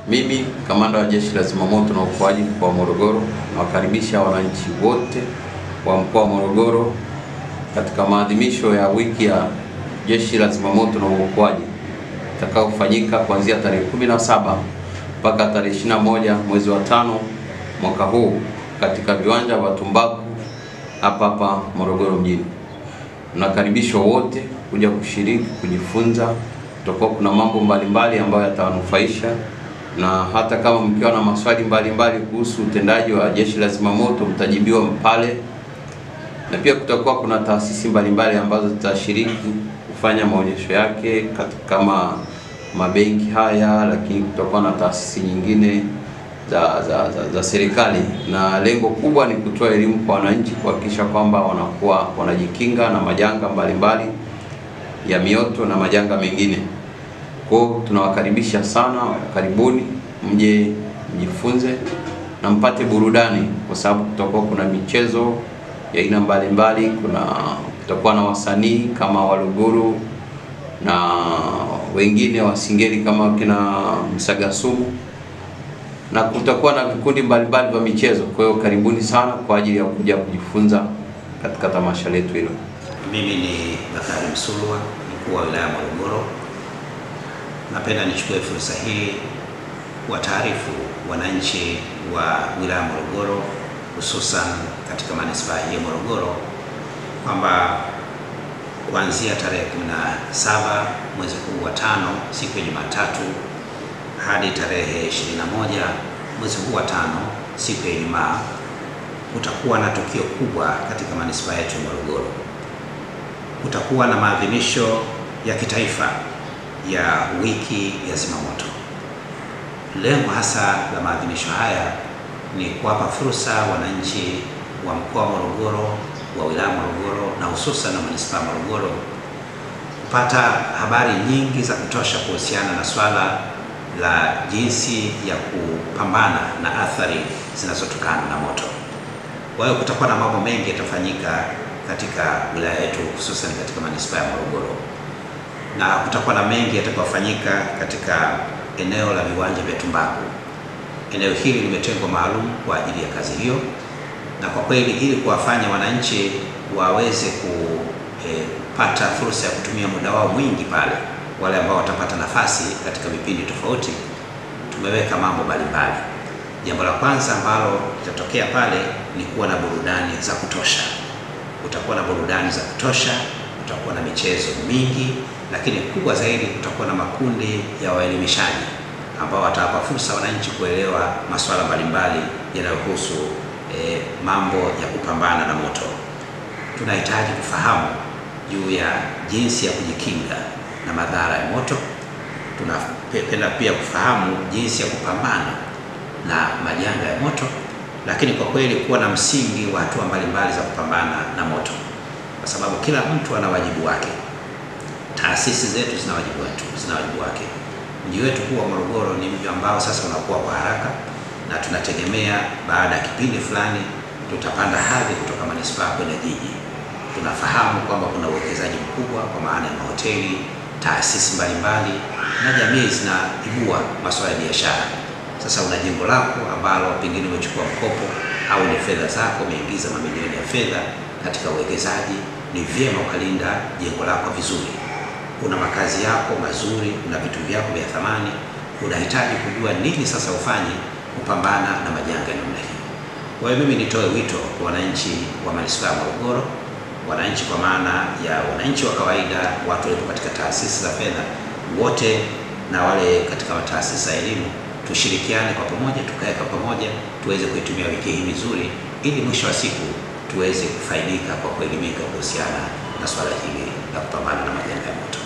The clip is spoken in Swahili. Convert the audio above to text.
Mimi kamanda wa Jeshi la Zimamoto na Uokoaji mkoa wa Morogoro nawakaribisha wananchi wote wa mkoa wa Morogoro katika maadhimisho ya wiki ya Jeshi la Zimamoto na Uokoaji itakayofanyika kuanzia tarehe 17 mpaka tarehe 21 mwezi wa tano mwaka huu katika viwanja vya Tumbaku hapa hapa Morogoro mjini. Mnakaribishwa wote kuja kushiriki, kujifunza. Kutakuwa kuna mambo mbalimbali ambayo yatawanufaisha, na hata kama mkiwa na maswali mbalimbali kuhusu utendaji wa Jeshi la Zimamoto mtajibiwa pale, na pia kutakuwa kuna taasisi mbalimbali ambazo zitashiriki kufanya maonyesho yake kama mabenki haya, lakini kutakuwa na taasisi nyingine za, za, za, za serikali na lengo kubwa ni kutoa elimu kwa wananchi kuhakikisha kwamba wanakuwa wanajikinga na majanga mbalimbali ya mioto na majanga mengine. Kwa hiyo tunawakaribisha sana, karibuni mje mjifunze na mpate burudani, kwa sababu kutakuwa kuna michezo ya aina mbalimbali. Kuna kutakuwa na wasanii kama Waluguru na wengine wasingeli kama kina Msagasumu na kutakuwa na vikundi mbalimbali vya michezo. Kwa hiyo karibuni sana kwa ajili ya kuja kujifunza katika tamasha letu hilo. Mimi ni Bakari Msulwa, mkuu wa wilaya ya Morogoro. Napenda nichukue fursa hii kuwataarifu wananchi wa wilaya ya Morogoro, hususan katika manispaa hii ya Morogoro kwamba kuanzia tarehe 17 mwezi huu wa tano, siku ya Jumatatu hadi tarehe 21 mwezi huu wa tano siku ya Ijumaa kutakuwa na tukio kubwa katika manispaa yetu ya Morogoro. Kutakuwa na maadhimisho ya kitaifa ya wiki ya zimamoto. Lengo hasa la maadhimisho haya ni kuwapa fursa wananchi wa mkoa wa Morogoro, wa wilaya Morogoro na hususan na manispaa Morogoro kupata habari nyingi za kutosha kuhusiana na swala la jinsi ya kupambana na athari zinazotokana na moto. Kwa hiyo kutakuwa na mambo mengi yatafanyika katika wilaya yetu hususan katika manispaa ya Morogoro, na kutakuwa na mengi yatakayofanyika katika eneo la viwanja vya Tumbaku. Eneo hili limetengwa maalum kwa ajili ya kazi hiyo, na kwa kweli ili kuwafanya wananchi waweze kupata eh, fursa ya kutumia muda wao mwingi pale wale ambao watapata nafasi katika vipindi tofauti, tumeweka mambo mbalimbali. Jambo la kwanza ambalo litatokea pale ni kuwa na burudani za kutosha. Kutakuwa na burudani za kutosha, kutakuwa na michezo mingi, lakini kubwa zaidi kutakuwa na makundi ya waelimishaji ambao watawapa fursa wananchi kuelewa masuala mbalimbali yanayohusu eh, mambo ya kupambana na moto. Tunahitaji kufahamu juu ya jinsi ya kujikinga na madhara ya moto. Tunapenda pia kufahamu jinsi ya kupambana na majanga ya moto, lakini kwa kweli kuwa na msingi wa hatua mbalimbali za kupambana na moto, kwa sababu kila mtu ana wajibu wake. Taasisi zetu zina wajibu wetu, zina wajibu wake. Mji wetu huu wa Morogoro ni mji ambao sasa unakuwa kwa haraka, na tunategemea baada ya kipindi fulani tutapanda hadhi kutoka manispaa kwenda jiji. Tunafahamu kwamba kuna uwekezaji mkubwa kwa maana ya mahoteli taasisi mbalimbali na jamii zinaibua masuala ya biashara. Sasa una jengo lako ambalo pengine umechukua mkopo au ni fedha zako umeingiza mamilioni ya fedha katika uwekezaji, ni vyema ukalinda jengo lako vizuri. Una makazi yako mazuri, una vitu vyako vya thamani, unahitaji kujua nini sasa ufanye kupambana na majanga ya namna hii. Kwa hiyo mimi nitoe wito kwa wananchi wa manispaa ya Morogoro wananchi kwa maana ya wananchi wa kawaida, watu walio katika taasisi za fedha wote na wale katika taasisi za elimu, tushirikiane kwa pamoja, tukae kwa pamoja, tuweze kuitumia wiki hii vizuri, ili mwisho wa siku tuweze kufaidika kwa kuelimika kuhusiana na swala hili la kupambana na majanga ya moto.